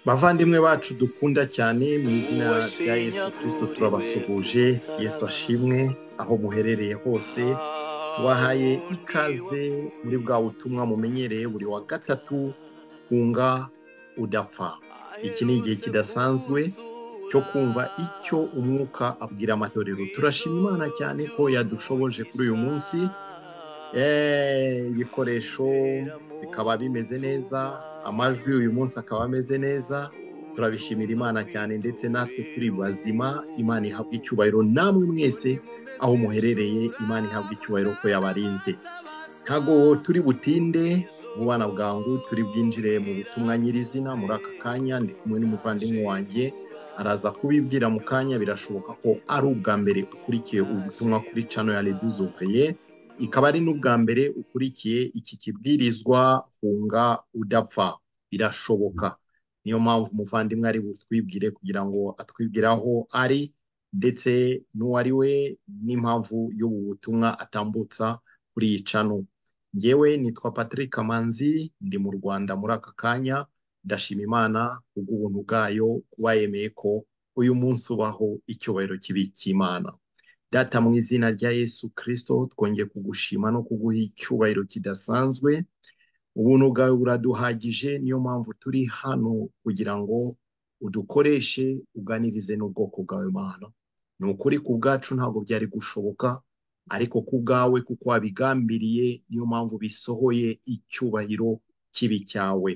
bavandimwe bacu dukunda cyane mu izina rya yesu kirisito turabasuhuje yesu ashimwe aho muherereye hose wahaye ikaze muri bwa butumwa mumenyereye buri wa gatatu kunga udapfa iki ni igihe kidasanzwe cyo kumva icyo umwuka abwira amatorero turashima imana cyane ko yadushoboje kuri uyu munsi ibikoresho bikaba bimeze neza amajwi uyu munsi akaba ameze neza turabishimira imana cyane ndetse natwe turi bazima imana ihabwa icyubahiro namwe mwese aho muherereye imana ihabwa icyubahiro ko yabarinze ntabwo turi butinde vuba na bwangu turi bwinjire mu butumwa nyirizina muri aka kanya ndi kumwe n'umuvandimwe wanjye araza kubibwira mu kanya birashoboka ko ari ubwa mbere ukurikiye ubutumwa kuri cano ya reduzuvaye ikaba ari n'ubwa mbere ukurikiye iki kibwirizwa hunga udapfa birashoboka niyo mpamvu umuvandimwe ari butwibwire kugira ngo atwibwire aho ari ndetse n'uwari we n'impamvu y'ubu butumwa atambutsa kuri iyi cano ngewe nitwa patrick kamanzi ndi mu rwanda muri aka kanya ndashima imana kubw'ubuntu bwayo kuba yemeye ko uyu munsi ubaho icyubahiro kibi cy'imana data mu izina rya yesu kirisito twongeye kugushima no kuguha icyubahiro kidasanzwe ubuntu bwawe buraduhagije niyo mpamvu turi hano kugira ngo udukoreshe uganirize n'ubwoko bwawe mana ni ukuri ku bwacu ntabwo byari gushoboka ariko ku bwawe kuko wabigambiriye niyo mpamvu bisohoye icyubahiro kibi cyawe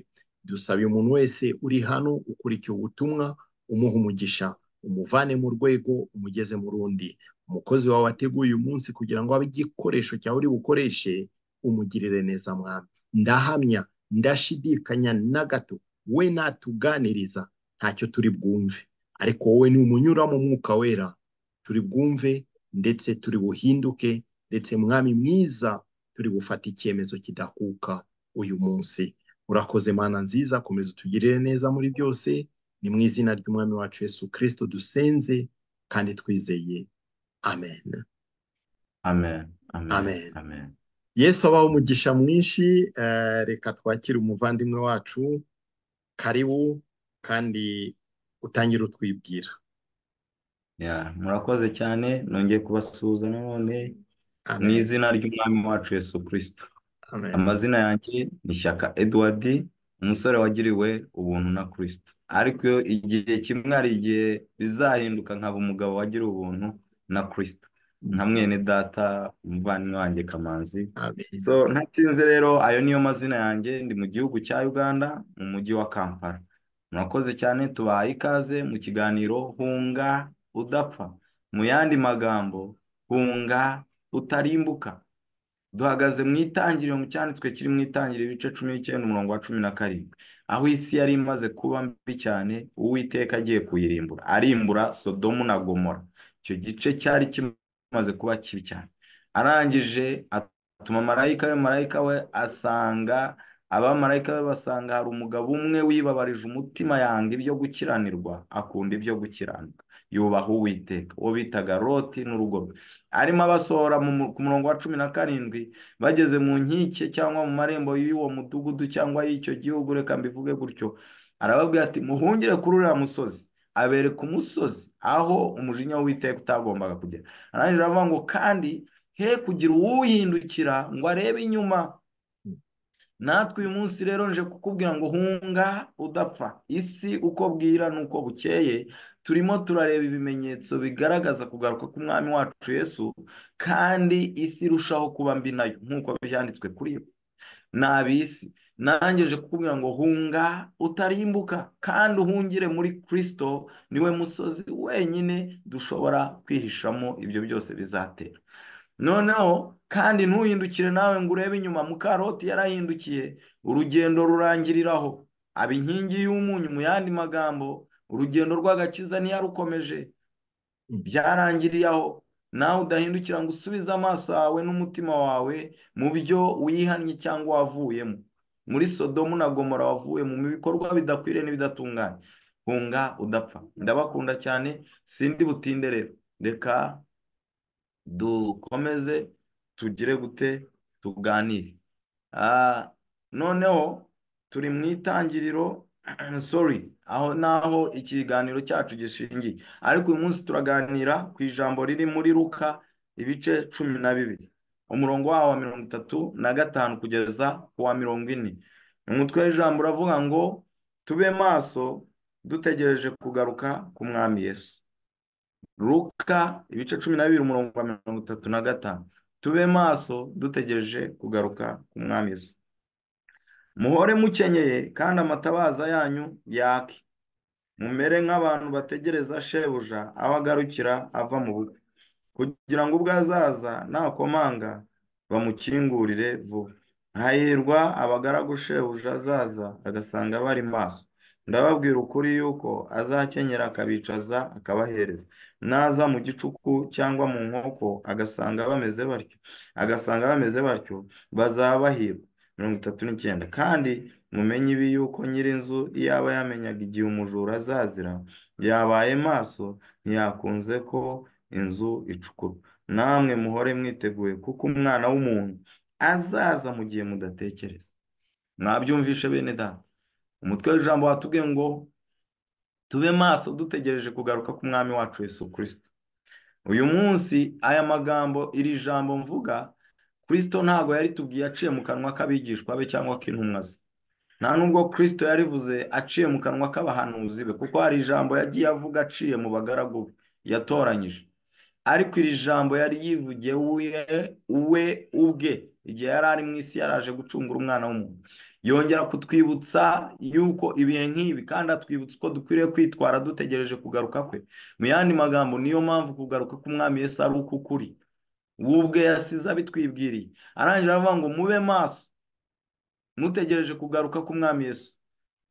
dusabe umuntu wese uri hano ukurikiye ubutumwa umuha umugisha umuvane mu rwego umugeze mu rundi umukozi wawe wateguye uyu munsi kugira ngo abe igikoresho cyawe uri bukoreshe umugirire neza mwami ndahamya ndashidikanya na gato we natuganiriza ntacyo turi bwumve ariko wowe ni umunyura mu mwuka wera turi bwumve ndetse turi buhinduke ndetse mwami mwiza turi bufate icyemezo kidakuka uyu munsi urakoze mana nziza komeza utugirire neza muri byose ni mu izina ry'umwami wacu yesu kirisito dusenze kandi twizeye amen amen amen Amen. amen yesu abaho umugisha mwinshi eh, reka twakire umuvandimwe wacu karibu kandi utangire utwibwira Ya, murakoze cyane nongeye kubasuhuza nanone mu amen izina ry'umwami wacu Yesu Kristo amen amazina yanjye ni Shyaka Edward umusore wagiriwe ubuntu na Kristo ariko igihe kimwe hari igihe bizahinduka nkaba umugabo wagiriwe ubuntu na Kristo nka mwene data umuvandimwe wanjye Kamanzi amen so ntatinze rero ayo niyo mazina yanjye ndi mu gihugu cya Uganda mu mujyi wa Kampala murakoze cyane tubahaye ikaze mu kiganiro hunga udapfa mu yandi magambo hunga utarimbuka duhagaze mu itangiriro mu cyanditswe kiri mu itangiriro ibice cumi n'icyenda umurongo wa cumi na karindwi aho isi yari imaze kuba mbi cyane uwiteka agiye kuyirimbura arimbura sodomu na gomora icyo gice cyari kimaze kuba kibi cyane arangije atuma marayika we marayika we asanga abamarayika be basanga hari umugabo umwe wibabarije umutima yanga ibyo gukiranirwa akunda ibyo gukiranuka yubaha uwiteka uwo bitaga loti n'urugo rwe arimo abasohora mu mu- ku murongo wa cumi na karindwi bageze mu nkike cyangwa mu marembo y'uwo mudugudu cyangwa y'icyo gihugu reka mbivuge gutyo arababwira ati muhungire kuri uriya musozi abereka umusozi aho umujinya w'uwiteka utagombaga kugera arangije aravuga ngo kandi he kugira uwuhindukira ngo arebe inyuma natwe uyu munsi rero nje kukubwira ngo hunga udapfa isi uko bwira n'uko bukeye turimo turareba ibimenyetso bigaragaza kugaruka k'umwami wacu yesu kandi isi irushaho kuba mbi nayo nk'uko byanditswe kuri yo n'ab'isi nanjye nje kukubwira ngo hunga utarimbuka kandi uhungire muri kirisito niwe musozi wenyine dushobora kwihishamo ibyo byose bizatera noneho kandi ntuhindukire nawe ngo urebe inyuma mukaroti yarahindukiye urugendo rurangiriraho aba inkingi y'umunyu mu yandi magambo urugendo rw'agakiza ntiyarukomeje byarangiriye aho nawe udahindukira ngo usubize amaso yawe n'umutima wawe mu byo wihannye cyangwa wavuyemo muri sodomu na gomora wavuyemo mu bikorwa bidakwiriye n'ibidatunganye hunga udapfa ndabakunda cyane sindi butinde rero reka dukomeze tugire gute tuganire Ah, noneho turi mu itangiriro sorry aho naho ikiganiro cyacu gishingiye ariko uyu munsi turaganira ku ijambo riri muri ruka ibice cumi na bibiri umurongo wawo wa mirongo itatu na gatanu kugeza ku wa mirongo ine umutwe w'ijambo uravuga ngo tube maso dutegereje kugaruka ku mwami Yesu ruka ibice cumi na bibiri umurongo wa mirongo itatu na gatanu tube maso dutegereje kugaruka ku mwami Yesu muhore mukenyeye kandi amatabaza yanyu yake mumere nk'abantu bategereza shebuja aho agarukira ava mu bukwe kugira ngo ubwo azaza nakomanga bamukingurire vuba hahirwa abagaragu shebuja azaza agasanga bari maso ndababwira ukuri yuko azakenyera akabicaza akabahereza naza mu gicuku cyangwa mu nkoko agasanga bameze batyo agasanga bameze batyo bazabahirwa mirongo itatu n'icyenda kandi mumenye ibi yuko nyir'inzu yaba yamenyaga igihe umujura azazira yabaye maso ntiyakunze ko inzu icukurwa namwe muhore mwiteguye kuko umwana w'umuntu azaza mu gihe mudatekereza mwabyumvishe bene data umutwe w'ijambo watubwiye ngo tube maso dutegereje kugaruka ku mwami wacu Yesu kirisito uyu munsi aya magambo iri jambo mvuga kirisito ntabwo yaritubwiye aciye mu kanwa k'abigishwa be cyangwa k'intumwa ze nta nubwo kirisito yarivuze aciye mu kanwa k'abahanuzi be kuko hari ijambo yagiye avuga aciye mu bagaragu be yatoranyije ariko iri jambo yari yivugiye we ubwe igihe yari ari mu isi yaraje gucungura umwana w'umuntu yongera kutwibutsa yuko ibihe nk'ibi kandi atwibutsa uko dukwiriye kwitwara dutegereje kugaruka kwe mu yandi magambo niyo mpamvu kugaruka k'umwami Yesu ari uko ukuri we ubwe yasize abitwibwiriye arangije aravuga ngo mube maso mutegereje kugaruka k'umwami Yesu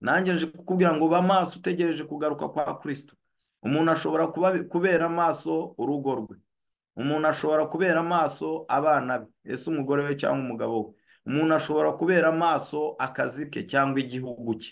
nanjye nje kukubwira ngo ba maso utegereje kugaruka kwa kirisito umuntu ashobora kubera amaso urugo rwe umuntu ashobora kubera amaso abana be ese umugore we cyangwa umugabo we umuntu ashobora kubera amaso akazi ke cyangwa igihugu cye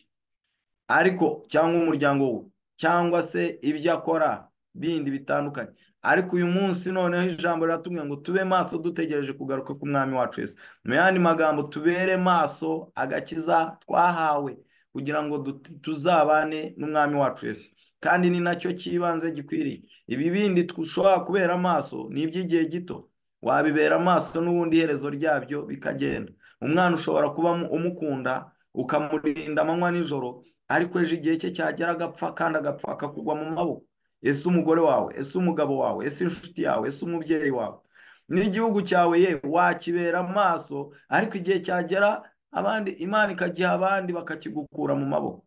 ariko cyangwa umuryango we cyangwa se ibyo akora bindi bitandukanye ariko uyu munsi noneho ijambo riratubwira ngo tube maso dutegereje kugaruka k'umwami wacu Yesu mu yandi magambo tubere maso agakiza twahawe kugira ngo tuzabane n'umwami wacu Yesu kandi ni nacyo cy'ibanze gikwiriye ibi bindi dushobora kubera amaso ni iby'igihe gito wabibera amaso n'ubundi iherezo ryabyo bikagenda umwana ushobora kuba umukunda ukamurinda amanywa n'ijoro ariko ejo igihe cye cyagera agapfa kandi agapfa akakugwa mu maboko ese umugore wawe ese umugabo wawe ese inshuti yawe ese umubyeyi wawe n'igihugu cyawe ye wakibera amaso ariko igihe cyagera abandi imana ikagiha abandi bakakigukura mu maboko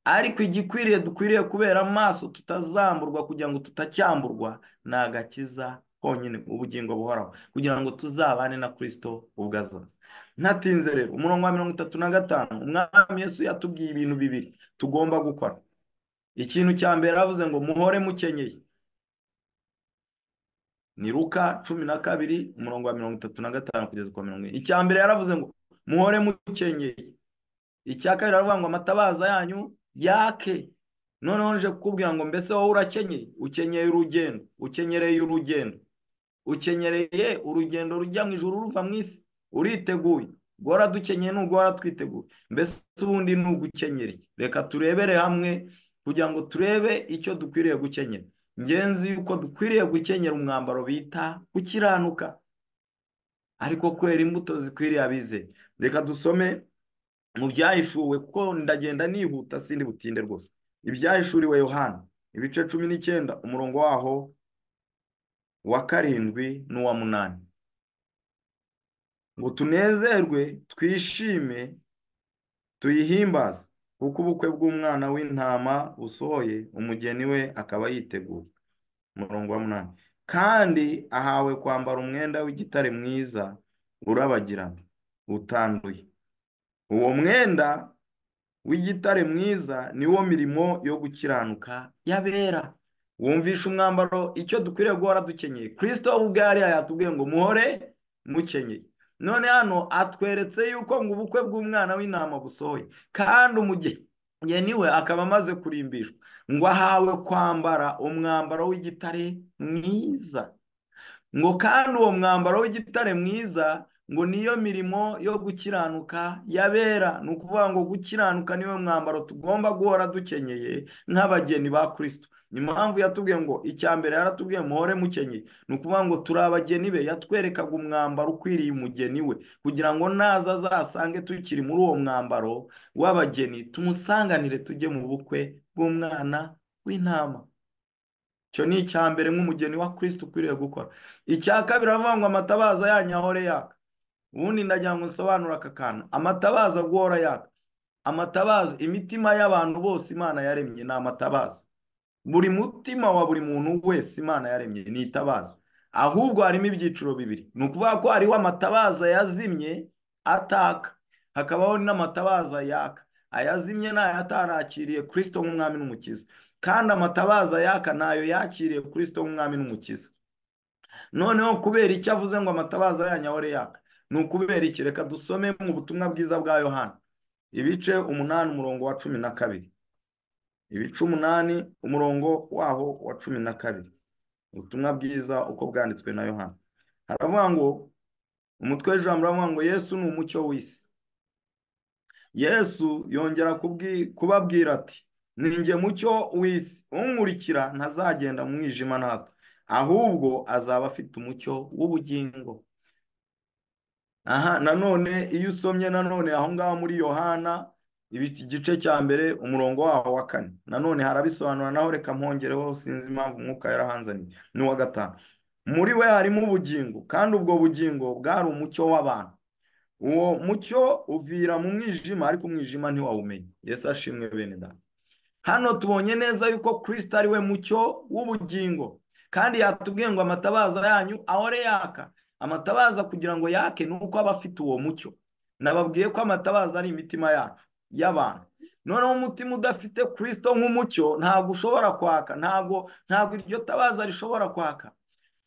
ariko igikwiriye dukwiriye kubera amaso tutazamburwa kugira ngo tutacyamburwa ni agakiza konyine ubugingo buhoraho kugira ngo tuzabane na kirisito ubwo azaza ntatinze rero umurongo wa mirongo itatu na gatanu umwami Yesu yatubwiye ibintu bibiri tugomba gukora ikintu cya mbere yaravuze ngo muhore mukenyeye ni ruka cumi na kabiri umurongo wa mirongo itatu na gatanu kugeza kwa mirongo ine icya mbere yaravuze ngo muhore mukenyeye icya kabiri aravuga ngo amatabaza yanyu yake noneho nje kukubwira ngo mbese wowe urakenyeye ukenyeye urugendo ukenyereye urugendo ukenyereye urugendo rujya mu ijoro ruva mu isi uriteguye guhora dukenyeye n'uguhora twiteguye mbese ubundi ni ugukenyereye reka turebere hamwe kugira ngo turebe icyo dukwiriye gukenyera ingenzi yuko dukwiriye gukenyera umwambaro bita gukiranuka ariko kwera imbuto zikwiriye abize reka dusome mu byahishuwe kuko ndagenda nihuta sindi butinde rwose ibyahishuriwe yohana ibice cumi n'icyenda umurongo waho wa karindwi n'uwa munani ngo tunezerwe twishime tuyihimbaze kuko ubukwe bw'umwana w'intama busohoye umugeni we akaba yiteguye umurongo wa munani kandi ahawe kwambara umwenda w'igitare mwiza urabagirana utanduye uwo mwenda w'igitare mwiza niwo mirimo yo gukiranuka yabera wumvisha umwambaro icyo dukwiriye guhora dukenyeye kirisito ubwo yari yatubwiye ngo muhore mukenyeye none hano atweretse yuko ngo ubukwe bw'umwana w'intama busohoye kandi umugeni we akaba amaze kurimbishwa ngo ahawe kwambara umwambaro w'igitare mwiza ngo kandi uwo mwambaro w'igitare mwiza ngo niyo mirimo yo gukiranuka yabera ni ukuvuga ngo gukiranuka niwe mwambaro tugomba guhora dukenyeye nk'abageni ba kirisito impamvu yatubwiye ngo icya mbere yaratubwiye muhore mukenyeye ni ukuvuga ngo turi abageni be yatwerekaga umwambaro ukwiriye umugeni we kugira ngo naza azasange tukiri muri uwo mwambaro w'abageni tumusanganire tujye mu bukwe bw'umwana w'intama icyo ni icya mbere nk'umugeni wa kirisito ukwiriye gukora icya kabiri aravuga ngo amatabaza yanyu ahore yaka ubundi ndagira ngo nsobanure aka kantu amatabaza guhora yaka amatabaza imitima y'abantu bose imana yaremye ni amatabaza buri mutima wa buri muntu wese imana yaremye ni itabaza ahubwo harimo ibyiciro bibiri ni ukuvuga ko hariho amatabaza yazimye ataka hakabaho n'amatabaza yaka ayazimye ni ayatarakiriye kirisito nk'umwami n'umukiza kandi amatabaza yaka ntayo yakiriye kirisito nk'umwami n'umukiza noneho kubera icyo avuze ngo amatabaza yanyu ahore yaka ni ukubera iki reka dusome mu butumwa bwiza bwa yohana ibice umunani umurongo wa cumi na kabiri ibice umunani umurongo waho wa cumi na kabiri ubutumwa bwiza uko bwanditswe na yohana haravuga ngo umutwe w'ijambo uravuga ngo yesu ni umucyo w'isi yesu yongera kubabwira ati ninjye mucyo w'isi unkurikira ntazagenda mu mwijima na hato ahubwo azaba afite umucyo w'ubugingo aha nanone iyo usomye nanone aho ngaho muri yohana igice cya mbere umurongo waho wa kane nanone harabisobanura naho reka mpongereho sinzi impamvu umwuka yarahanzaniye ni uwa gatanu muri we harimo ubugingo kandi ubwo bugingo bwari umucyo w'abantu uwo mucyo uvira mu mwijima ariko umwijima ntiwawumenye yesu ashimwe bene data hano tubonye neza yuko kirisito ari we mucyo w'ubugingo kandi yatubwiye ngo amatabaza yanyu ahore yaka amatabaza kugira ngo yake ni uko aba afite uwo mucyo nababwiye ko amatabaza ari imitima yacu y'abantu noneho umutima udafite kirisito nk'umucyo ntabwo ushobora kwaka ntabwo ntabwo iryo tabaza rishobora kwaka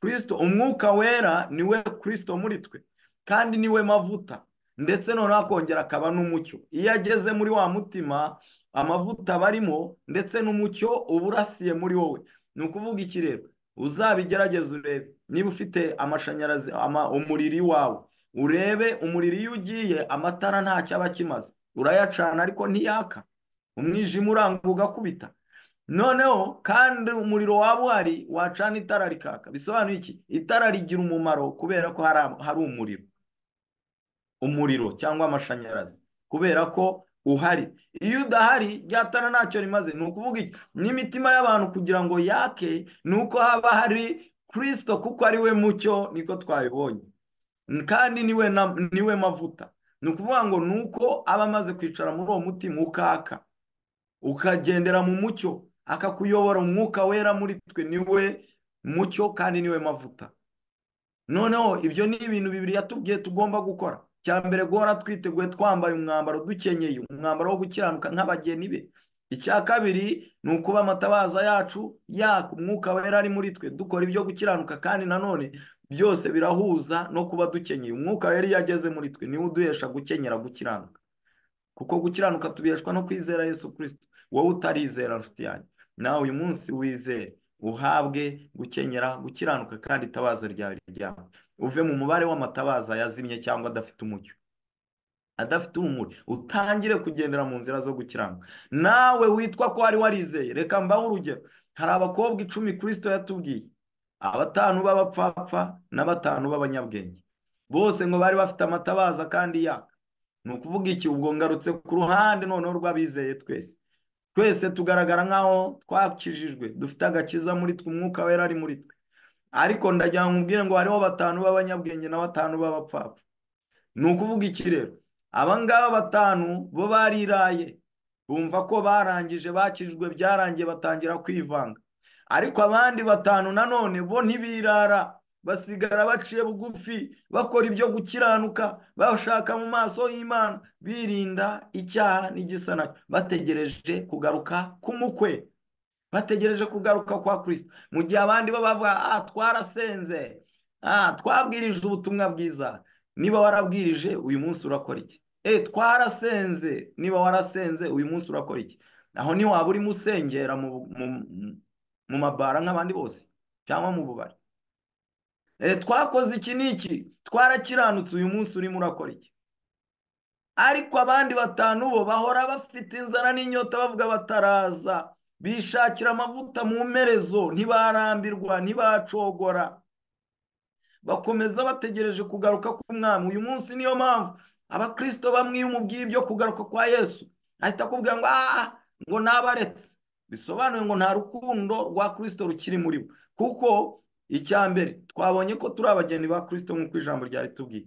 kirisito umwuka wera ni we kirisito muri twe kandi ni we mavuta ndetse noneho akongera akaba n'umucyo iyo ageze muri wa mutima amavuta barimo ndetse n'umucyo uba urasiye muri wowe ni ukuvuga iki rero uzabigerageze urebe niba ufite amashanyarazi umuriri wawe urebe umuriro iyo ugiye amatara ntacyo aba akimaze urayacana ariko ntiyaka umwijima uranga ugakubita noneho kandi umuriro waba uhari wacana itara rikaka bisobanuye iki itara rigira umumaro kubera ko hari umuriro umuriro cyangwa amashanyarazi kubera ko uhari iyo udahari ryatara ntacyo rimaze ni ukuvuga iki n'imitima y'abantu kugira ngo yake ni uko haba hari kirisito kuko ari we mucyo niko twabibonye kandi niwe niwe mavuta ni ukuvuga ngo ni uko aba amaze kwicara muri uwo mutima ukaka ukagendera mu mucyo akakuyobora umwuka wera muri twe niwe mucyo kandi niwe mavuta noneho ibyo ni ibintu bibiri yatubwiye tugomba gukora cya mbere guhora twiteguye twambaye umwambaro dukenyeye umwambaro wo gukiranuka nk'abageni be icya kabiri ni ukuba amatabaza yacu yaka umwuka wera ari muri twe dukora ibyo gukiranuka kandi nanone byose birahuza no kuba dukenyeye umwuka wera iyo ageze muri twe niwe uduhesha gukenyera gukiranuka kuko gukiranuka tubiheshwa no kwizera yesu kirisito wowe utarizera nshuti yanjye nawe uyu munsi wizere uhabwe gukenyera gukiranuka kandi itabaza ryawe ryawe uve mu mubare w'amatabaza yazimye cyangwa adafite umucyo adafite urumuri utangire kugendera mu nzira zo gukiranuka nawe witwa ko wari warizeye reka mbaho urugero hari abakobwa icumi kirisito yatubwiye abatanu b'abapfapfa na batanu b'abanyabwenge bose ngo bari bafite amatabaza kandi yaka ni ukuvuga iki ubwo ngarutse ku ruhande noneho rw'abizeye twese twese tugaragara nk'aho twakijijwe dufite agakiza muri twe umwuka wera ari muri twe ariko ndagira ngo umubwire ngo hariho batanu b'abanyabwenge na batanu b'abapfapfa ni ukuvuga iki rero aba ngaba batanu bo bariraye bumva ko barangije bakijwe byarangiye batangira kwivanga ariko abandi batanu nanone bo ntibirara basigara baciye bugufi bakora ibyo gukiranuka bashaka mu maso y'imana birinda icyaha n'igisa nacyo bategereje kugaruka k'umukwe bategereje kugaruka kwa kirisito mu gihe abandi bo bavuga ah twarasenze ah twabwirije ubutumwa bwiza niba warabwirije uyu munsi urakora iki e twarasenze niba warasenze uyu munsi urakora iki aho ntiwaba urimo usengera mu mabara nk'abandi bose cyangwa mu bubari twakoze iki n'iki twarakiranutse uyu munsi urimo urakora iki ariko abandi batanu bo bahora bafite inzara n'inyota bavuga bataraza bishakira amavuta mu mperezo ntibarambirwa ntibacogora bakomeza bategereje kugaruka k'umwami uyu munsi niyo mpamvu abakirisito bamwe iyo umubwiye ibyo kugaruka kwa yesu ahita akubwira ngo aha ngo nabaretse bisobanuye ngo nta rukundo rwa kirisito rukiri muri bo kuko icya mbere twabonye ko turi abageni ba kirisito nk'uko ijambo ryabitubwiye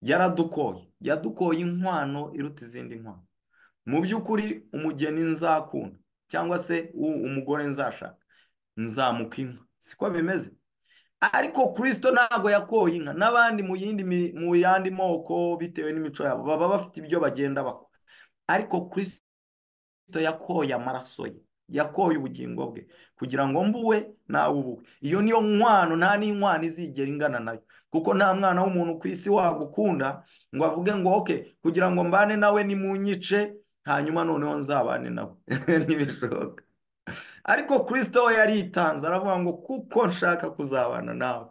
yaradukoye yadukoye inkwano iruta izindi nkwano mu by'ukuri umugeni nzakunda cyangwa se umugore nzashaka nzamuka inka siko bimeze ariko kirisito ntabwo yakoye inka n'abandi mu yindi mu yandi moko bitewe n'imico yabo baba bafite ibyo bagenda bakora ariko kirisito yakoye amaraso ye yakoye ubugingo bwe kugira ngo mbuwe nawe ubuwe iyo niyo nkwano nta n'inkwano izigera ingana nayo kuko nta mwana w'umuntu ku isi wagukunda ngo avuge ngo oke kugira ngo mbane nawe ni mu nyice hanyuma noneho nzabane nawe ntibishoboka ariko kirisito we yaritanze aravuga ngo kuko nshaka kuzabana nawe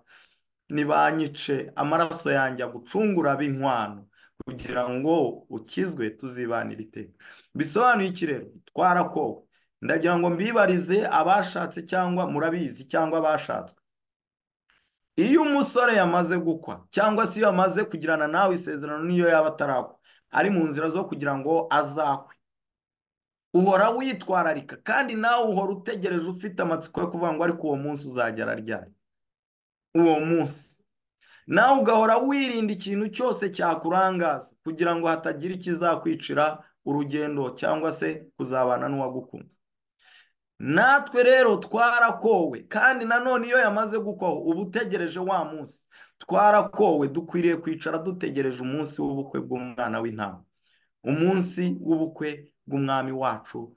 ntibanyice amaraso yanjye agucungura b'inkwano kugira ngo ukizwe tuzibanire iteka bisobanuye iki rero twarakowe ndagira ngo mbibarize abashatse cyangwa murabizi cyangwa abashatswe iyo umusore yamaze gukwa cyangwa se iyo yamaze kugirana nawe isezerano n'iyo yaba atarakwa ari mu nzira zo kugira ngo azakwe uhora witwararika kandi nawe uhora utegereje ufite amatsiko yo kuvuga ngo ariko uwo munsi uzagera ryari uwo munsi nawe ugahora wirinda ikintu cyose cyakurangaza kugira ngo hatagira ikizakwicira urugendo cyangwa se kuzabana n'uwagukunze natwe rero twarakowe kandi nanone iyo yamaze gukwaho uba utegereje wa munsi twarakowe dukwiriye kwicara dutegereje umunsi w'ubukwe bw'umwana w'intama umunsi w'ubukwe bw'umwami wacu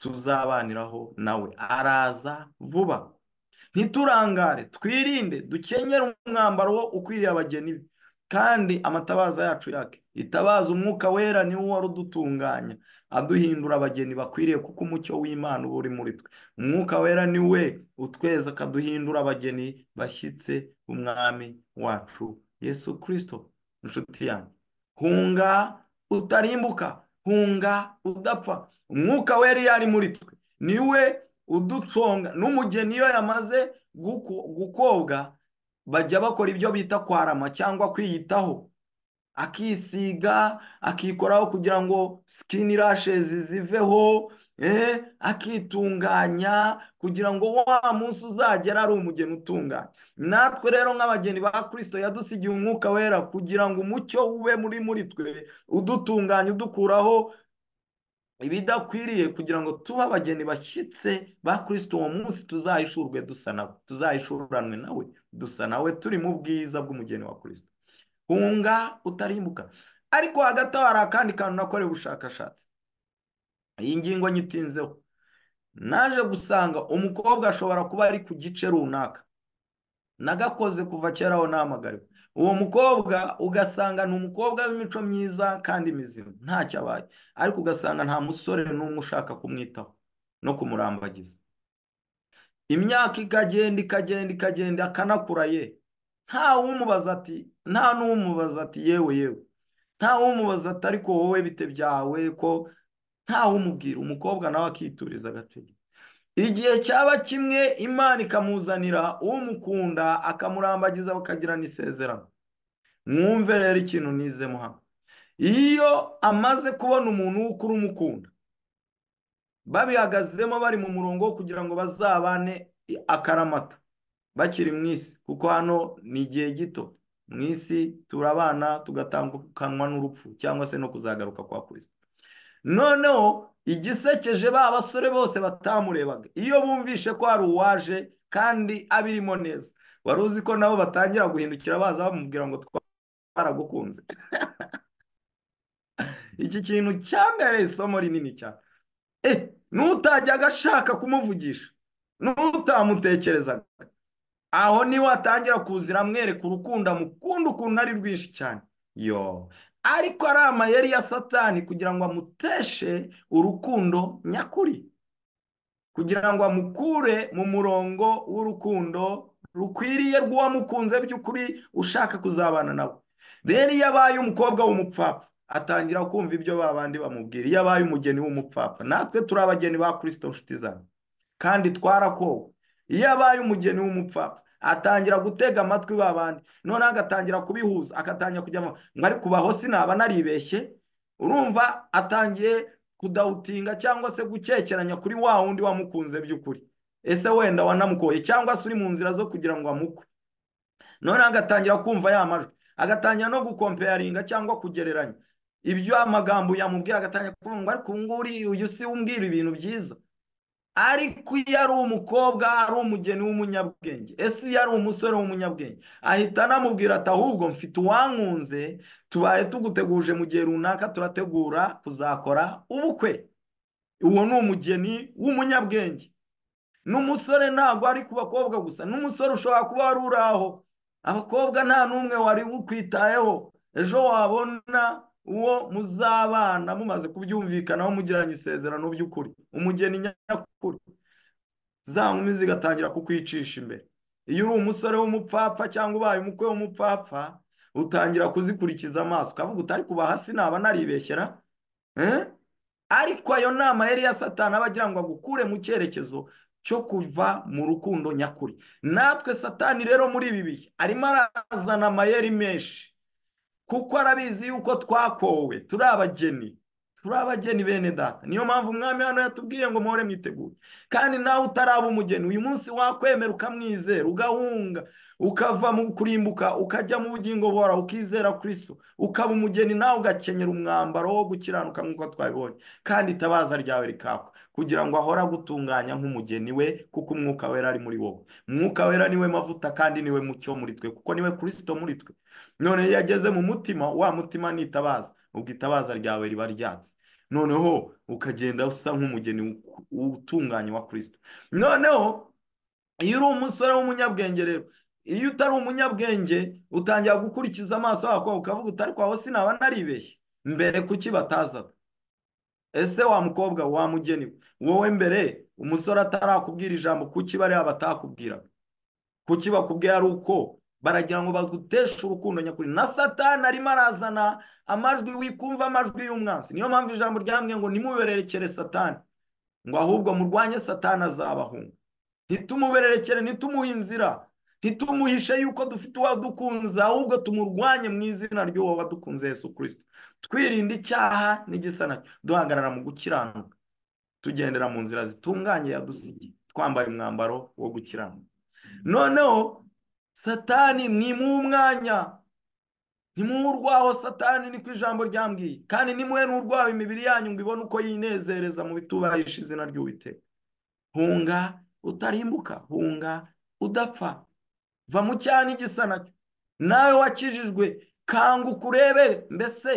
tuzabaniraho nawe araza vuba ntiturangare twirinde dukenyere umwambaro wo ukwiriye abageni be kandi amatabaza yacu yake itabaza umwuka wera ni wo wari udutunganya aduhindura abageni bakwiriye kuko umucyo w'imana uba uri muri twe umwuka wera ni we utweza akaduhindura abageni bashyitse umwami wacu yesu kirisito inshuti yanjye hunga utarimbuka hunga udapfa umwuka wera iyo ari muri twe ni we uduconga n'umugeni iyo yamaze gukobwa bajya bakora ibyo bita kwarama cyangwa kwiyitaho akisiga akikoraho kugira ngo sikini rashezi ziveho akitunganya kugira ngo wa munsi uzagera ari umugeni utunganya natwe rero nk'abageni ba kirisito yadusigiye umwuka wera kugira ngo umucyo ube muri muri twe udutunganya udukuraho ibidakwiriye kugira ngo tube abageni bashyitse ba kirisito uwo munsi tuzayishurwe dusa nawe tuzayishuranwe nawe dusa nawe turi mu bwiza bw'umugeni wa kirisito hunga utarimbuka ariko hagati aho hari akandi kantu nakorewe ubushakashatsi iyi ngingo nyitinzeho naje gusanga umukobwa ashobora kuba ari ku gice runaka nagakoze kuva kera aho nahamagariwe uwo mukobwa ugasanga ni umukobwa w'imico myiza kandi mizima ntacyo abaye ariko ugasanga nta musore n'umwe ushaka kumwitaho no kumurambagiza imyaka ikagenda ikagenda ikagenda akanakura ye ntawumubaza ati nta n'umubaza ati yewe yewe ntawumubaza ati ariko wowe bite byawe ko ntawumubwira umukobwa nawe akituriza agaciro igihe cyaba kimwe imana ikamuzanira umukunda akamurambagiza bakagirana isezerano mwumve rero ikintu nizemo hano iyo amaze kubona umuntu w'ukuru umukunda babihagazemo bari mu murongo wo kugira ngo bazabane akaramata bakiri mu isi kuko hano ni igihe gito mu isi turabana tugatandukanwa n'urupfu cyangwa se no kuzagaruka kwa kirisito noneho igisekeje ba basore bose batamurebaga iyo bumvishe ko hari uwaje kandi abirimo neza wari uzi ko nabo batangira guhindukira baza bamubwira ngo twaragukunze iki kintu cyambereye isomo rinini cyane n'utajyaga ashaka kumuvugisha n'utamutekerezaga aho niwe atangira kuzira amwereka urukundo amukunda ukuntu ari rwinshi cyane yo ariko ari amayeri ya satani kugira ngo amuteshe urukundo nyakuri kugira ngo amukure mu murongo w'urukundo rukwiriye rw'uwamukunze by'ukuri ushaka kuzabana nawe rero iyo abaye umukobwa w'umupfapfa atangira kumva ibyo ba bandi bamubwira iyo abaye umugeni w'umupfapfa natwe turi abageni ba kirisito nshuti zawe kandi twarakowe iyo abaye umugeni w'umupfapfa atangira gutega amatwi ba bandi noneho agatangira kubihuza agatangira kujya ngo ari kubaho sinaba naribeshye urumva atangiye kudawutinga cyangwa se gukekeranya kuri wa wundi wamukunze by'ukuri ese wenda wanamukoye cyangwa se uri mu nzira zo kugira ngo amukwe noneho agatangira kumva ya majwi agatangira no gukompeyaringa cyangwa kugereranya ibyo amagambo yamubwira agatangira kuvuga ariko ubu ngubu uyu si umbwira ibintu byiza ariko iyo ari umukobwa ari umugeni w'umunyabwenge ese iyo ari umusore w'umunyabwenge ahita anamubwira ati ahubwo mfite uwankunze tubaye tuguteguje mu gihe runaka turategura kuzakora ubukwe uwo ni umugeni w'umunyabwenge n'umusore ntabwo ari ku bakobwa gusa n'umusore ushobora kuba wari uri aho abakobwa nta n'umwe wari ukwitayeho ejo wabona uwo muzabana mumaze kubyumvikanaho mugiranye isezerano by'ukuri umugeni nyakuri za nkumi zigatangira kukwicisha imbere iyo uri umusore w'umupfapfa cyangwa ubaye umukwe w'umupfapfa utangira kuzikurikiza amaso ukavuga utari kuba hasi naba naribeshyera ariko ayo nama yari ya satana aba agira ngo agukure mu cyerekezo cyo kuva mu rukundo nyakuri natwe satani rero muri ibi bihe arimo arazana amayeri menshi kuko arabizi yuko twakowe turi abageni turi abageni bene data niyo mpamvu umwami hano yatubwiye ngo muhore mwiteguye kandi nawe utaraba umugeni uyu munsi wakwemera ukamwizera ugahunga ukava mu kurimbuka ukajya mu bugingo bora ukizera kirisito ukaba umugeni nawe ugakenyera umwambaro wo gukiranuka nk'uko twabibonye kandi itabaza ryawe rikakwa kugira ngo ahore agutunganya nk'umugeni we kuko umwuka wera ari muri wowe umwuka wera niwe mavuta kandi niwe mucyo muri twe kuko niwe kirisito muri twe none iyo ageze mu mutima wa mutima nitabaza ubwo itabaza ryawe riba ryatse noneho ukagenda usa nk'umugeni utunganye wa kirisito noneho iyo uri umusore w'umunyabwenge rero iyo utari umunyabwenge utangira gukurikiza amaso yako ukavuga utari kwaho sinaba naribeshye mbere kuki batazaga ese wa mukobwa wa mugeni wowe mbere umusore atarakubwira ijambo kuki bariya batakubwiraga kuki bakubwira ari uko baragira ngo baguteshe urukundo nyakuri na satani arimo arazana amajwi wikumva amajwi y'umwansi niyo mpamvu ijambo ryambwiye ngo nimubererekere satani ngo ahubwo murwanye satani azabahunga ntitumubererekere ntitumuhe inzira ntitumuhishe yuko dufite uwadukunze ahubwo tumurwanye mu izina ry'uwo wadukunze Yesu kirisito twirinda icyaha n'igisa nacyo duhagarara mu gukiranuka tugendera mu nzira zitunganye yadusigiye twambaye umwambaro wo gukiranuka noneho satani mwimuhe umwanya ntimuwurwaho satani niko ijambo ryambwiye kandi nimuhe n'urwaho imibiri yanyu ngo ibone uko yinezereza mu bitubahisha izina ry'uwiteka hunga utarimbuka hunga udapfa va mu cyaha n'igisa nacyo nawe wakijijwe kanguka urebe mbese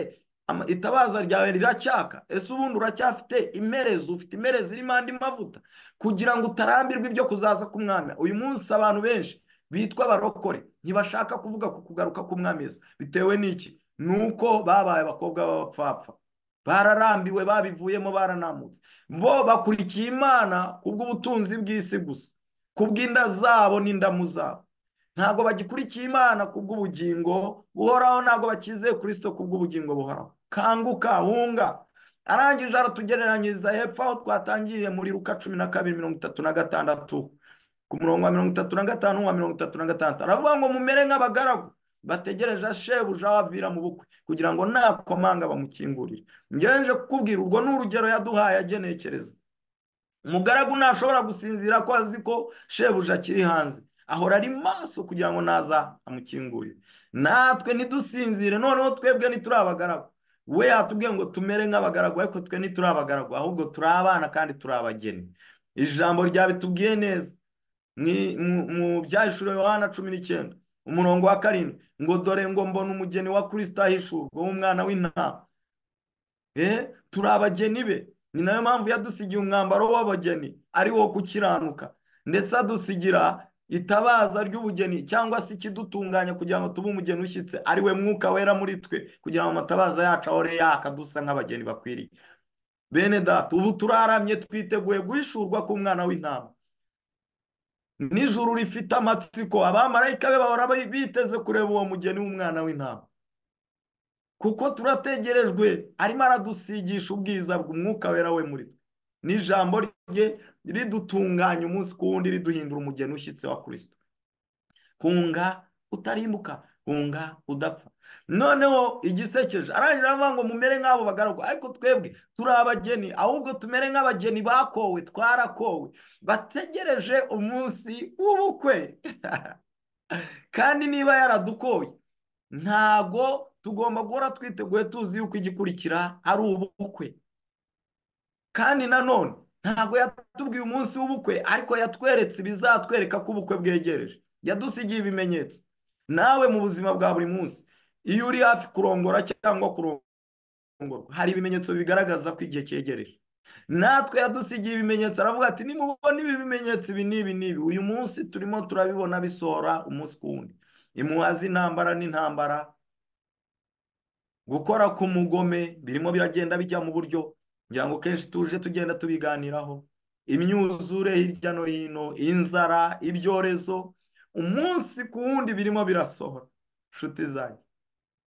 itabaza ryawe riracyaka ese ubundi uracyafite imerezi ufite imerezi irimo andi mavuta kugira ngo utarambirwe ibyo kuzaza k'umwami uyu munsi abantu benshi bitwa abarokore ntibashaka kuvuga ku kugaruka Yesu bitewe n'iki ni uko babaye abakobwa b'abapfapfa bararambiwe babivuyemo baranamutse bo bakurikiye imana kubw'ubutunzi bw'isi gusa kubw'inda zabo n'indamu zabo ntabwo bagikurikiye imana kubw'ubugingo buhoraho ntabwo bakizeye kirisito kubw'ubugingo buhoraho kanguka hunga arangije aratugereranyiriza hepfo aho twatangiriye muri ruka cumi na kabiri mirongo itatu na gatandatu ku murongo wa mirongo itatu na gatanu wa mirongo itatu na gatandatu aravuga ngo mumere nk'abagaragu bategereje shebuja wavira mu bukwe kugira ngo nta komanga bamukingurire ngenje kukubwira ubwo ni urugero yaduhaye agenekereza umugaragu ntashobora gusinzira ko azi ko shebuja akiri hanze ahora ari maso kugira ngo naza amukingurire natwe ntidusinzire noneho twebwe ntituri abagaragu we yatubwiye ngo tumere nk'abagaragu ariko twe ntituri abagaragu ahubwo turi abana kandi turi abageni ijambo ryabitubwiye neza mu byahishura yohana cumi n'icyenda umurongo wa karindwi ngo dore ngo mbona umugeni wa kirisita ahishurwa w'umwana w'intama turi abageni be ni nayo mpamvu yadusigiye umwambaro w'abageni ari wo gukiranuka ndetse adusigira itabaza ry'ubugeni cyangwa se ikidutunganya kugira ngo tube umugeni ushyitse ari we mwuka wera muri twe kugira ngo amatabaza yacu ahore yaka dusa nk'abageni bakwiriye bene data ubu turaramye twiteguye guhishurwa k'umwana w'intama n'ijuru rifite amatsiko abamarayika be bahora biteze kureba uwo mugeni w'umwana w'intama kuko turategerejwe arimo aradusigisha ubwiza bw'umwuka wera we muri twe n'ijambo rye ridutunganya umunsi ku wundi riduhindura umugeni ushyitse wa kirisito hunga utarimbuka hunga udapfa noneho igisekeje arangira aravuga ngo mumere nk'abo bagaragwa ariko twebwe turi abageni ahubwo tumere nk'abageni bakowe twarakowe bategereje umunsi w'ubukwe kandi niba yaradukoye ntago tugomba guhora twiteguye tuzi yuko igikurikira ari ubukwe kandi nanone ntabwo yatubwiye umunsi w'ubukwe ariko yatweretse ibizatwereka ko ubukwe bwegereje yadusigiye ibimenyetso nawe mu buzima bwa buri munsi iyo uri hafi kurongora cyangwa kurongorwa hari ibimenyetso bigaragaza ko igihe cyegereje natwe yadusigiye ibimenyetso aravuga ati nimubona ibi bimenyetso ibi n'ibi n'ibi uyu munsi turimo turabibona bisohora umunsi ku wundi impuha z'intambara n'intambara gukora k'umugome birimo biragenda bijya mu buryo ngira ngo kenshi tuje tugenda tubiganiraho imyuzure hirya no hino inzara ibyorezo umunsi ku wundi birimo birasohora inshuti zanjye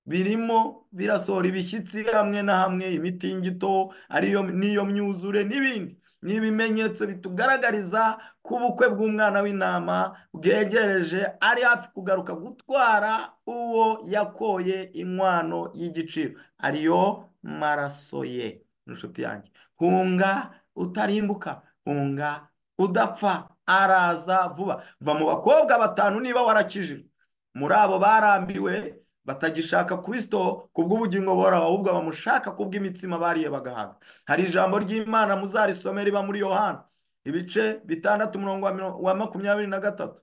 birimo birasohora ibishyitsi hamwe na hamwe imitingito ariyo n'iyo myuzure n'ibindi ni ibimenyetso bitugaragariza ko ubukwe bw'umwana w'intama bwegereje ari hafi kugaruka gutwara uwo yakoye inkwano y'igiciro ariyo maraso ye inshuti yanjye hunga utarimbuka hunga udapfa araza vuba va mu bakobwa batanu niba warakijijwe muri abo barambiwe batagishaka kirisito ku bw'ubugingo buhoraho ahubwo bamushaka ku bw'imitsima bariye bagahaga hari ijambo ry'imana muzarisome riba muri yohana ibice bitandatu umurongo wa makumyabiri na gatatu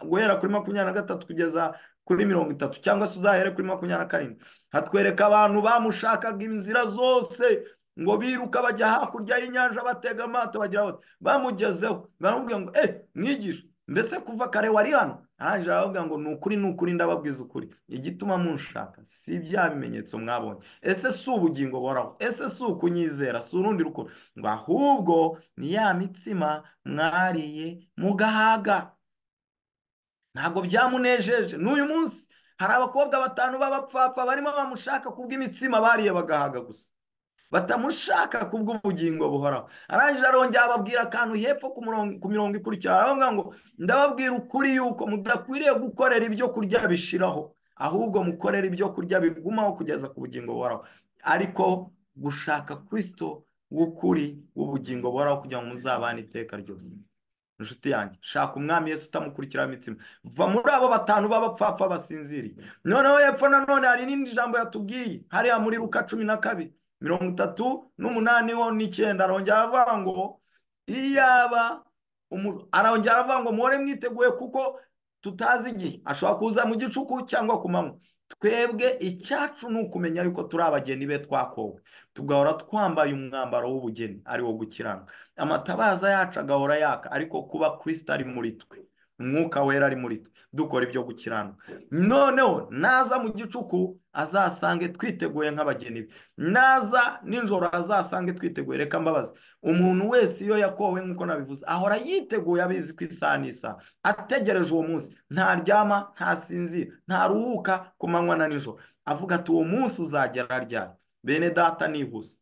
guhera kuri makumyabiri na gatatu kugeza kuri mirongo itatu cyangwa se uzahere kuri makumyabiri na karindwi hatwereka abantu bamushakaga inzira zose ngo biruka bajya hakurya y'inyanja batega amato bagira bati bamugezeho baramubwira ngo eh mwigisha mbese kuva kare wari hano arangije aravuga ngo ni ukuri ni ukuri ndababwiza ukuri igituma munshaka si bya bimenyetso mwabonye ese si ubugingo boraho ese si ukunyizera si urundi rukundo ngo ahubwo ni ya mitsima mwariye mugahaga ntabwo byamunejeje n'uyu munsi hari abakobwa batanu b'abapfapfa barimo bamushaka kubw'imitsima bariye bagahaga gusa batamushaka kubw'ubugingo buhoraho arangije arongera ababwira akantu hepfo ku mirongo ikurikira aravuga ngo ndababwira ukuri yuko mudakwiriye gukorera ibyo kurya bishiraho ahubwo mukorera ibyo kurya bigumaho kugeza ku bugingo buhoraho ariko gushaka kirisito w'ukuri w'ubugingo buhoraho kugira ngo muzabane iteka ryose inshuti yanjye shaka umwami Yesu utamukurikira imitsima va muri abo batanu b'abapfapfa basinziriye noneho hepfo nanone hari n'indi jambo yatubwiye hariya muri ruka cumi na kabiri mirongo itatu n'umunani ho n'icyenda arongera aravuga ngo iyaba arongera aravuga ngo muhore mwiteguye kuko tutazi igihe ashobora kuza mu gicuku cyangwa ku manywa twebwe icyacu ni ukumenya yuko turi abageni be twakowe tugahora twambaye umwambaro w'ubugeni ari wo gukiranga amatabaza yacu agahora yaka ariko kuba kirisita ari muri twe umwuka wera ari muri twe dukora ibyo gukiranuka noneho naza mu gicuku azasange twiteguye nk'abageni be naza nijoro azasange twiteguye reka mbabazi umuntu wese iyo yakowe nk'uko nabivuze ahora yiteguye abizi ku isaha n'isaha ategereje uwo munsi ntaryama ntasinzira ntaruhuka ku manywa na nijoro avuga ati uwo munsi uzagera ryari bene data nihuse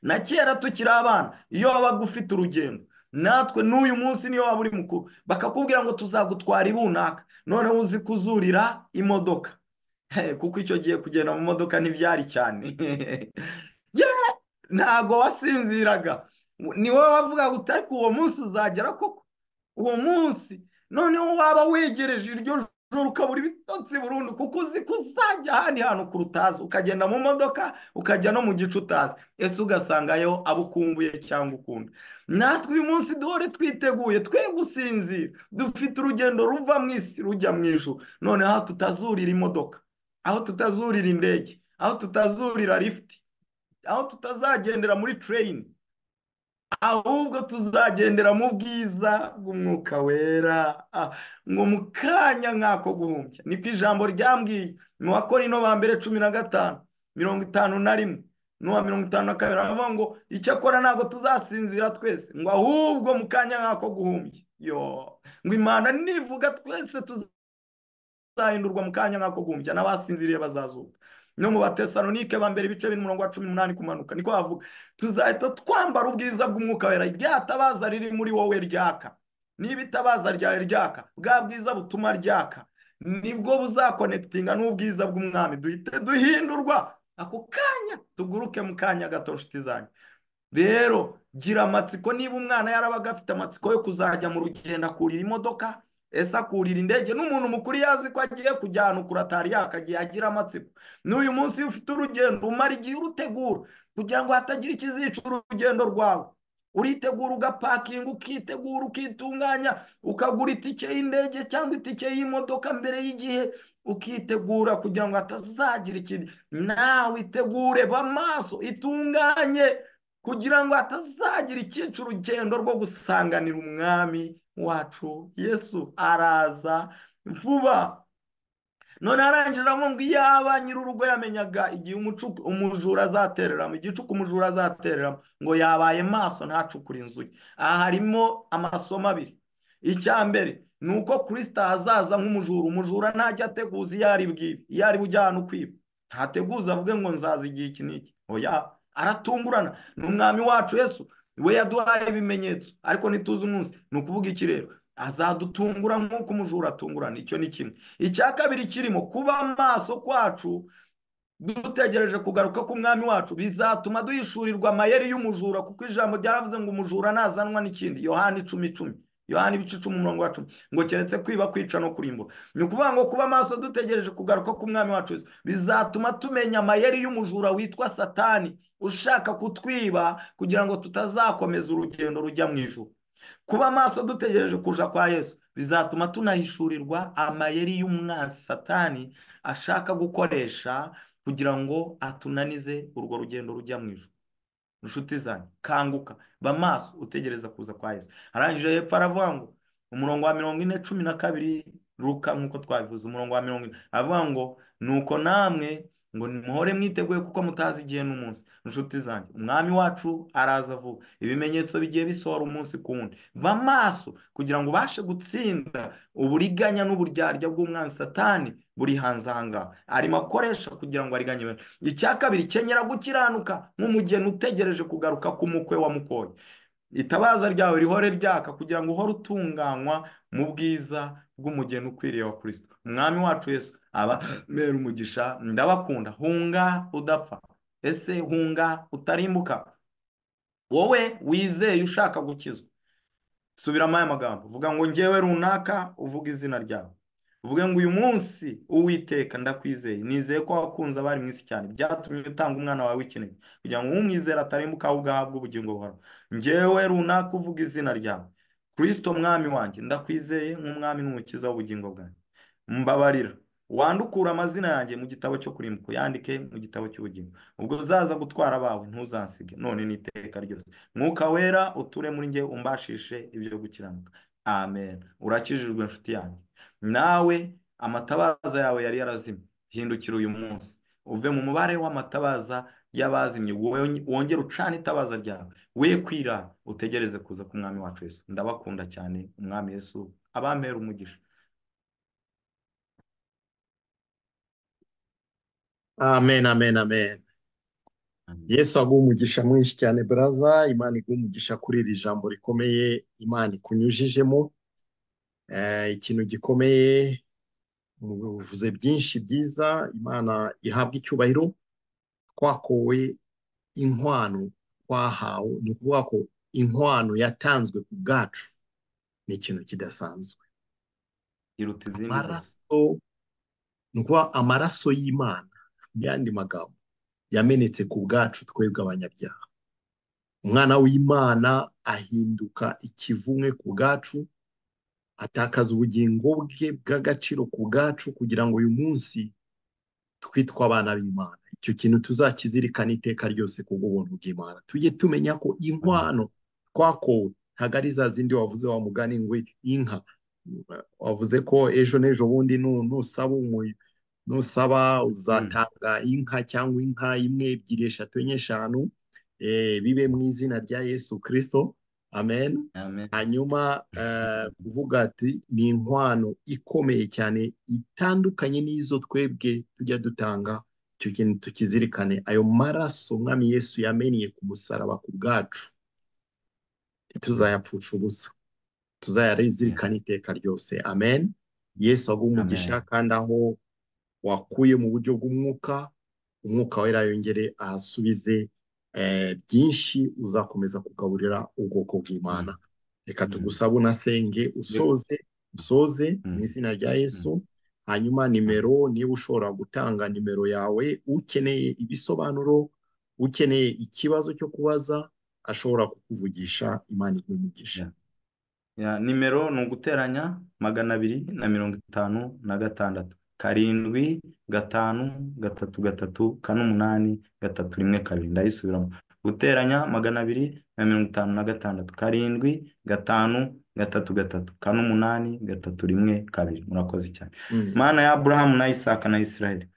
na kera tukiri abana iyo wabaga ufite urugendo natwe n'uyu munsi niyo waba uri mukuru bakakubwira ngo tuzagutwara ibunaka noneho uzi kuzurira imodoka kuko icyo gihe kugenda mu modoka ntibyari cyane ntabwo wasinziraga ni wowe wavuga ngo utari uwo munsi uzagera koko uwo munsi noneho waba wegereje iryo joro ukabura ibitotsi burundu kuko uzi ko uzajya ahandi hantu kure utazi ukagenda mu modoka ukajya no mu gice utazi ese ugasangayo abo ukumbuye cyangwa ukunda natwe uyu munsi duhore twiteguye twe gusinzira dufite urugendo ruva mu isi rujya mu ijoro noneho aho tutazurira imodoka aho tutazurira indege aho tutazurira lifuti aho tutazagendera muri tereyini ahubwo tuzagendera mu bwiza bw'umwuka wera ngo mu kanya nk'ako guhumbya niko ijambo ryambwiye mu bakorino ba mbere cumi na gatanu mirongo itanu na rimwe n'uwa mirongo itanu na kabiri aravuga ngo icyo akora ntabwo tuzasinzira twese ngo ahubwo mu kanya nk'ako guhumbya ngo imana nivuga twese tuzahindurwa mu kanya nk'ako gumbya n'abasinziriye bazazuka no mu batesanonike ba mbere ibice bine umurongo wa cumi n'umunani kumanuka niko havuga tuzahita twambara ubwiza bw'umwuka wera rya tabaza riri muri wowe ryaka niba itabaza ryawe ryaka bwa bwiza butuma ryaka nibwo buzakonekitinga n'ubwiza bw'umwami duhite duhindurwa ako kanya tuguruke mu kanya gato nshuti zanjye rero gira amatsiko niba umwana yarabaga afite amatsiko yo kuzajya mu rugendo akurira imodoka ese akurira indege n'umuntu mukuru yazi ko agiye kujyana ukuratari yakagiye agira amatsiko n'uyu munsi iyo ufite urugendo umara igihe urutegura kugira ngo hatagira ikizica urugendo rwawe uritegura ugapakinga ukitegura ukitunganya ukagura itike y'indege cyangwa itike y'imodoka mbere y'igihe ukitegura kugira ngo hatazagira ikintu nawe itegure b'amaso itunganye kugira ngo hatazagira ikica urugendo rwo gusanganira umwami wacu yesu araza vuba none arangira ngo iyaba nyir'urugo yamenyaga igihe umujura azatereramo igicuku umujura azatereramo ngo yabaye maso ntacukure inzu ye aha harimo amasomo abiri icya mbere ni uko kirisita azaza nk'umujura umujura ntajya ateguza iyo ari bwibe iyo ari bujya ahantu kwiba ntateguza avuge ngo nzaza igihe iki n'iki oya aratungurana ni umwami wacu yesu we yaduhaye ibimenyetso ariko ntituzi umunsi ni ukuvuga iki rero azadutungura nk'uko umujura atungurana icyo ni kimwe icya kabiri kirimo kuba amaso kwacu dutegereje kugaruka k'umwami wacu bizatuma duhishurirwa amayeri y'umujura kuko ijambo ryaravuze ngo umujura ntazanwa n'ikindi yohani icumi icumi yohani ibice icumi umurongo wa cumi ngo keretse kwiba kwica no kurimbura ni ukuvuga ngo kuba amaso dutegereje kugaruka k'umwami wacu bizatuma tumenya amayeri y'umujura witwa satani ushaka kutwiba kugira ngo tutazakomeza urugendo rujya mu ijuru kuba amaso dutegereje kuja kwa yesu bizatuma tunahishurirwa amayeri y'umwanzi satani ashaka gukoresha kugira ngo atunanize urwo rugendo rujya mu ijuru inshuti zanyu kanguka ba maso utegereza kuza kwa yesu arangije hepfo aravuga ngo umurongo wa mirongo ine cumi na kabiri ruka nk'uko twabivuze umurongo wa mirongo ine aravuga ngo nuko namwe ngo muhore mwiteguye kuko mutazi igihe n'umunsi inshuti zanjye umwami wacu araza vuba ibimenyetso bigiye bisohora umunsi ku wundi ba maso kugira ngo ubashe gutsinda uburiganya n'uburyarya bw'umwanzi satani buri hanze aha ngaha arimo akoresha kugira ngo ariganye bene icya kabiri kenyera gukiranuka nk'umugeni utegereje kugaruka k'umukwe wa mukoye itabaza ryawe rihore ryaka kugira ngo uhore utunganywa mu bwiza bw'umugeni ukwiriye wa kirisito umwami wacu yesu aba mbera umugisha ndabakunda hunga udapfa ese hunga utarimbuka wowe wizeye ushaka gukizwa subiramo aya magambo vuga ngo ngewe runaka uvuge izina ryawe uvuge ngo uyu munsi uwiteka ndakwizeye nizeye ko wakunze abari mu isi cyane byatumye utanga umwana wawe w'ikinege kugira ngo umwizere atarimbuka ahubwo ahabwe ubugingo buhoraho ngewe runaka uvuga izina ryawe kirisito mwami wanjye ndakwizeye nk'umwami n'umukiza w'ubugingo bwanjye mbabarira wandukura amazina yanjye mu gitabo cyo kurimbuka yandike mu gitabo cy'ubugingo ubwo uzaza gutwara abawe ntuzasige none ni iteka ryose mwuka wera uture muri nge umbashishe ibyo gukiranuka amen urakijijwe inshuti yanjye nawe amatabaza yawe yari yarazimye hindukira uyu munsi uve mu mubare w'amatabaza y'abazimye wongere ucana itabaza ryawe we kwira utegereze kuza k'umwami wacu Yesu ndabakunda cyane umwami Yesu abamera umugisha amen amen amen yesu aguha umugisha mwinshi cyane baraza imana iguha umugisha kuri iri jambo rikomeye imana ikunyujijemo ikintu gikomeye uvuze byinshi byiza imana ihabwa icyubahiro twakowe inkwano twahawe ni ukuvuga ko inkwano yatanzwe ku bwacu ni ikintu kidasanzwe amaraso ni ukuvuga amaraso y'imana yandi magambo yamenetse ku bwacu twebwe abanyabyaha umwana w'imana ahinduka ikivumwe ku bwacu atakaza ubugingo bwe bw'agaciro ku bwacu kugira ngo uyu munsi twitwe abana b'imana icyo kintu tuzakizirikana iteka ryose kubw'ubuntu bw'imana tujye tumenya ko inkwano twakowe ntabwo ari za zindi wavuze wa mugani ngo inka wavuze ko ejo n'ejo bundi nusaba umuyo nusaba uzatanga inka cyangwa inka imwe ebyiri eshatu enye eshanu bibe mu izina rya yesu kirisito amen amen hanyuma eh, kuvuga ati ni inkwano ikomeye cyane itandukanye n'izo twebwe tujya dutanga icyo kintu tukizirikane ayo maraso mwami yesu yamennye ku musaraba ku bwacu ntituzayapfusha ubusa tuzayazirikana iteka ryose amen yesu aguha umugisha kandi aho wakuye mu buryo bw'umwuka umwuka wera yongere ahasubize eh, byinshi uzakomeza kugaburira ubwoko bw'imana reka tugusabe unasenge usoze usoze mu izina rya yesu hanyuma nimero niba ushobora gutanga nimero yawe ukeneye ibisobanuro ukeneye ikibazo cyo kubaza ashobora kukuvugisha imana igumugisha Ya, nimero ni uguteranya magana abiri na mirongo itanu na gatandatu karindwi gatanu gatatu gatatu kane umunani gatatu rimwe kabiri ndayisubiramo guteranya magana abiri na mirongo itanu na gatandatu karindwi gatanu gatatu gatatu kane umunani gatatu rimwe kabiri murakoze cyane mana ya aburahamu na isaka na isirayeli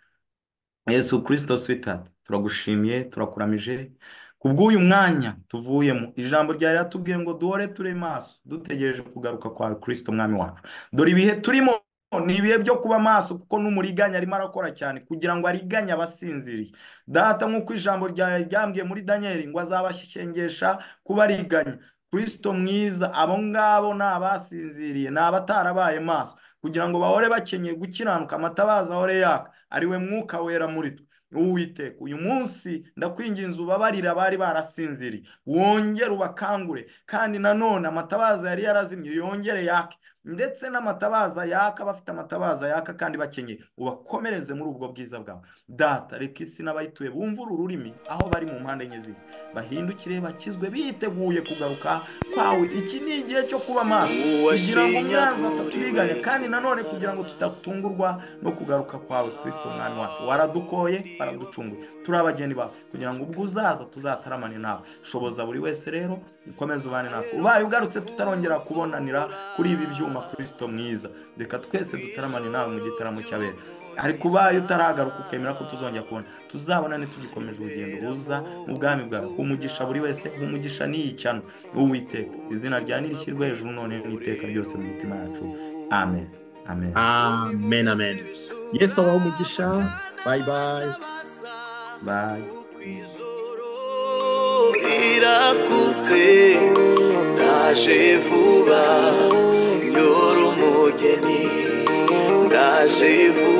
yesu kirisito switati turagushimiye turakuramije kubw'uyu mwanya tuvuyemo ijambo ryari ratubwiye ngo duhore ture maso dutegereje kugaruka kwa kirisito mwami wacu dore ibihe turimo ni ibihe byo kuba maso kuko n'umuriganya arimo arakora cyane kugira ngo ariganye abasinziriye data nk'uko ijambo ryambwiye muri daniyeli ngo azabashengesha kuba ariganya kirisito mwiza abo ngabo ni abasinziriye ni abatarabaye maso kugira ngo bahore bakenyeye gukiranuka amatabaza ahore yaka ariwe mwuka wera muri twe uwiteka uyu munsi ndakwinginze ubabarira abari barasinziriye wongere ubakangure kandi nanone amatabaza yari yarazimye yongere yake ndetse n'amatabaza yaka abafite amatabaza yaka kandi bakenyeye ubakomereze muri ubwo bwiza bwawe data reka isi n'abayituye bumve uru rurimi aho bari mu mpande enye z'isi bahindukire bakizwe biteguye kugaruka kwawe iki ni igihe cyo kuba maso kugira ngo umwanzi ataturiganya kandi nanone kugira ngo tudatungurwa no kugaruka kwawe kirisito umwami wacu waradukoye waraducunguye turi abageni bawe kugira ngo ubwo uzaza tuzataramane nawe shoboza buri wese rero ukomeze ubane natwe ubaye ugarutse tutarongera kubonanira kuri ibi byuma kirisito mwiza reka twese dutaramane nawe mu gitaramo cy'abera ariko ubaye utaragaruka ukemera ko tuzongera kubona tuzabona ntitugikomeje urugendo ruza mu bwami bwawe umugisha buri wese umugisha n'iyi cyano uwiteka izina rya ntirishyirwe hejuru none n'iteka ryose mu mitima yacu amen amen amen amen yesu abaho umugisha bayi bayi bye irakuze ndaje vuba nyora umugeni ndaje vuba